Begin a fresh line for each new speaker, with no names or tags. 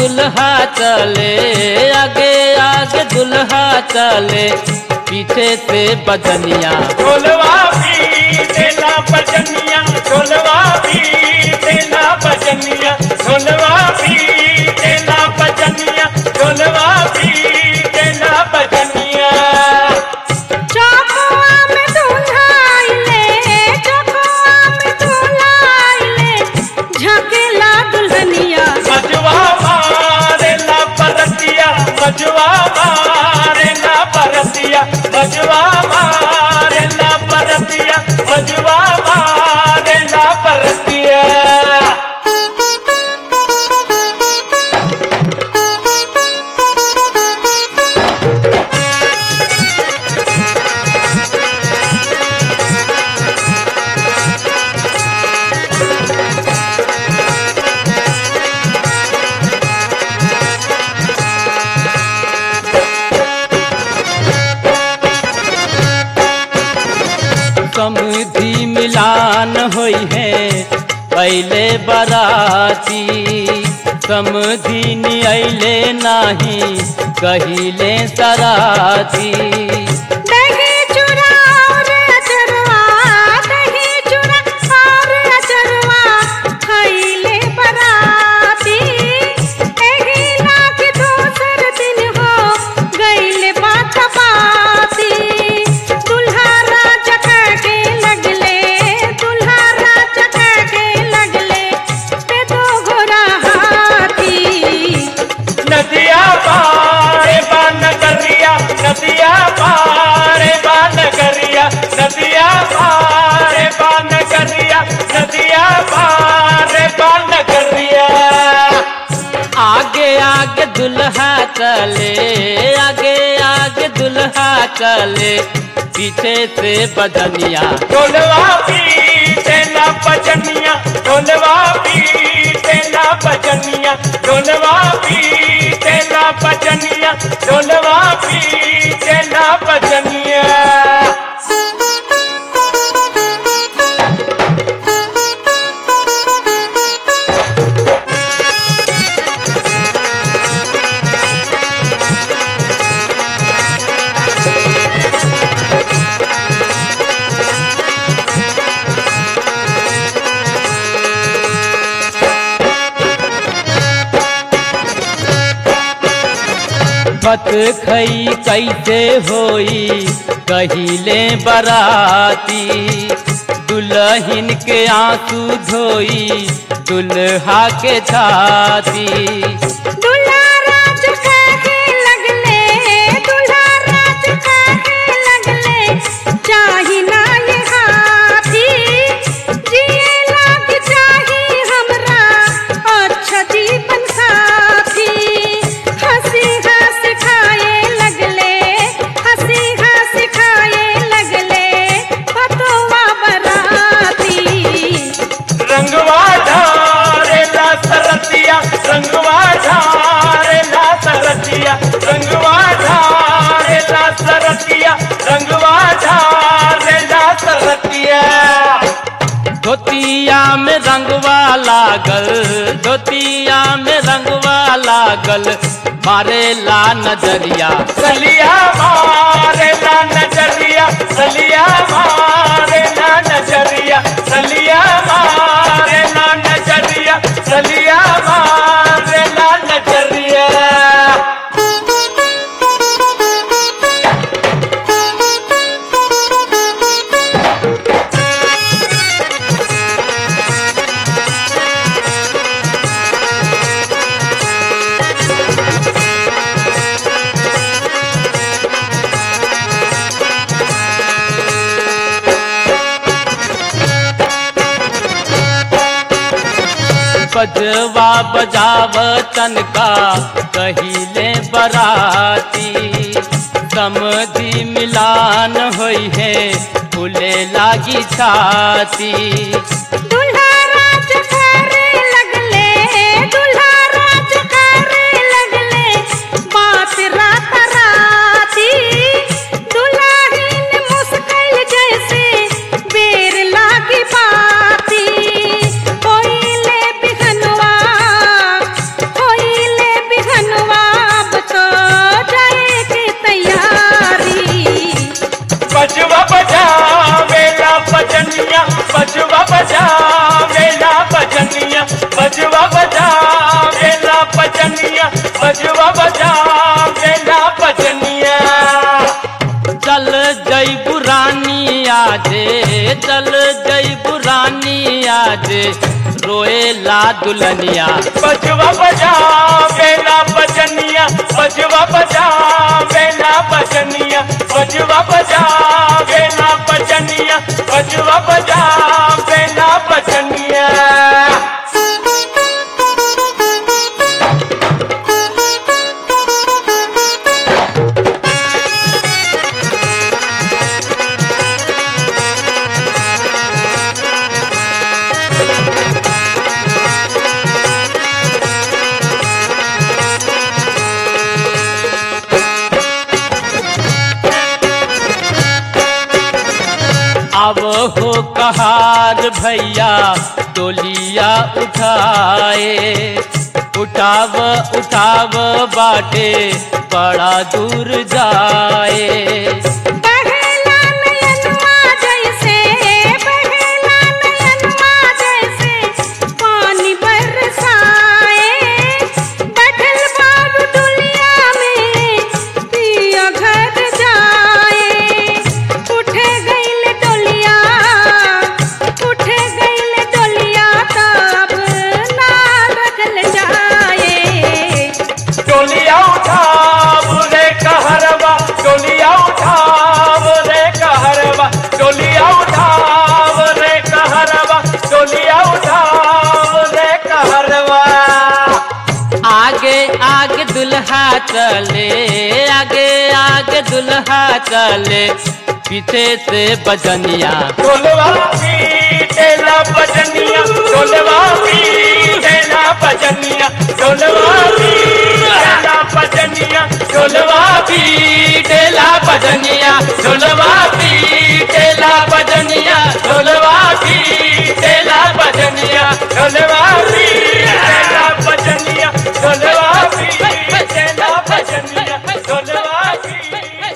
दुल्हा चले आगे आगे दुल्हा चले पीछे से बजनिया
ढोलवा भी देना बजनिया ढोलवा भी देना बजनिया ढोलवा भी देना बजनिया ढोलवा भी देना बजनिया
चौकुआ में दूल्हा आइले चौकुआ में दूल्हा आइले झकेला दुल्हनिया
मजवा मारे ना परतिया मजवा मारे ना परतिया मजवा मारे ना परतिया मजवा मारे ना परतिया
समधि मिलान होई है पहले बराती समधि नियले नाही कहिले सराती
दही चूड़ा और अचरवा दही चूड़ा और अचरवा खइले बराती एही लाख दोसर दिन हो गइले बात बाती दुल्हा राजा के लगले दुल्हा राजा के लगले पे दो घोड़ा हाथी
नदिया पारे बान करिया नदिया पारे बान करिया नदिया पारे बान करिया नदिया पारे बान करिया
आगे आगे दुल्हा चले आगे आगे दुल्हा चले पीछे से बजनिया
ढोलवा भी देना बजनिया ढोलवा भी देना बजनिया ढोलवा भी देना बजनिया ढोलवा भी देना बजनिया
बत खई कैसे होई कहिले बराती दुल्हन के आंसू धोई दुल्हा के छाती
दुल्हा राज कहे लगले दुल्हा राज कहे लगले चाही ना ये हाथी जिए लाग चाही हमरा अच्छा जीवन साथी हंसी हंस खाए लगले हंसी हंस खाए लगले पतोवा बराती
रंगवा ढारे ला सरतिया रंगवा ढारे ला सरतिया रंगवा ढारे ला सरतिया रंगवा ढारे ला सरतिया
धोतिया में रंगवा लागल धोतिया में रंगवा लागल मारे ला नजरिया
सलिया मारे ना नजरिया सलिया मारे ना नजरिया सलिया मारे ना नजरिया सलिया मारे ना नजरिया
बजवा बजाव तनका कहिले बराती समधि मिलान होई है फूले लागी छाती
दुल्हा राज करे लगले दुल्हा राज करे लगले बात रात राती दुल्हाहीन मुस्किल जैसे बेर लागी बाती होइले बिहनवा होइले
चल जई पुरानी आज रोएला दुल्हनिया
बजवा बजा बेला बजनिया बजवा बजा बेला बजनिया बजवा बजा बेला बजनिया बजवा बजा बेला बजनिया
अब हो कहार भैया डोलिया उठाए उठाव उठाव बाटे बड़ा दूर जाए
बहेला नयनवा जैसे बहेला नयनवा जैसे पानी बरसाए बैठल बाबू दुनिया में पिया घर जाए उठे गईल डोलिया उठे गईल डोलिया तब ना रखल जाए
डोलिया उठा रे कहरवा डोलिया उठा रे कहरवा डोलिया उठा रे कहरवा डोलिया उठा रे कहरवा
आगे आगे दुल्हा चले आगे आगे दुल्हा चले पीछे से बजनिया
ढोलवा पीटेला बजनिया ढोलवा पीटेला बजनिया ढोलवा पीटेला बजनिया ढोलवा
पीटेला बजनिया ढोलवा पीटेला बजनिया ढोलवा पीटेला बजनिया
ढोलवा पीटेला बजनिया ढोलवा पीटेला बजनिया ढोलवा पीटेला